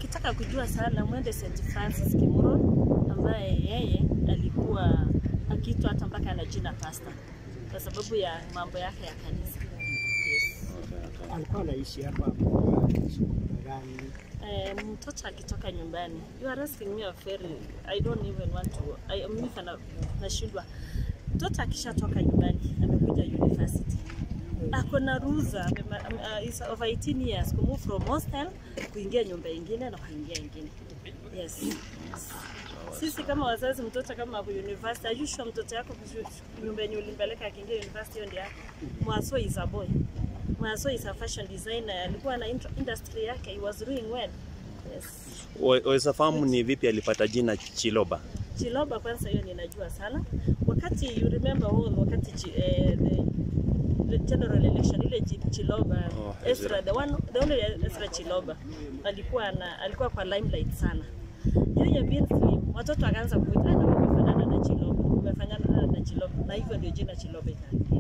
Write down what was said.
mkitaka kujua sana mwende St Francis Kimuro ambaye yeye alikuwa akiitwa hata mpaka na jina pasta kwa sababu ya mambo yake ya kanisa. Yes. alikuwa anaishi hapa kwa shughuli gani? Eh, mtoto akitoka nyumbani, you are asking me a very I don't even want to I, mimi kana nashindwa. Mtoto akishatoka nyumbani amekuja university ako na ruhusa amema- ame- uh, is over 18 years kumove from hostel kuingia nyumba ingine na kuingia ingine. Yes. Sisi kama wazazi, mtoto kama ako university, are you sure mtoto yako kushu- nyumba yenye ulimpeleka akiingia university hiyo ndio yake? Mwaso is a boy. Mwaso is a fashion designer, alikuwa na intro- industry yake, he was doing well. Yes. Wa- Waweza fahamu ni vipi alipata jina Chiloba? Chiloba kwanza hiyo ninajua sana. Wakati you remember all wakati chi, eh, the, the general election ile Chi- Chiloba Oh, Ezra the one the only Ezra Chiloba alikuwa na alikuwa kwa limelight sana. Yeye being slim, watoto wakaanza kuita "Ah, na wewe umefanana na Chiloba, umefanana na Chiloba na hivyo ndio jina Chiloba ikaangia.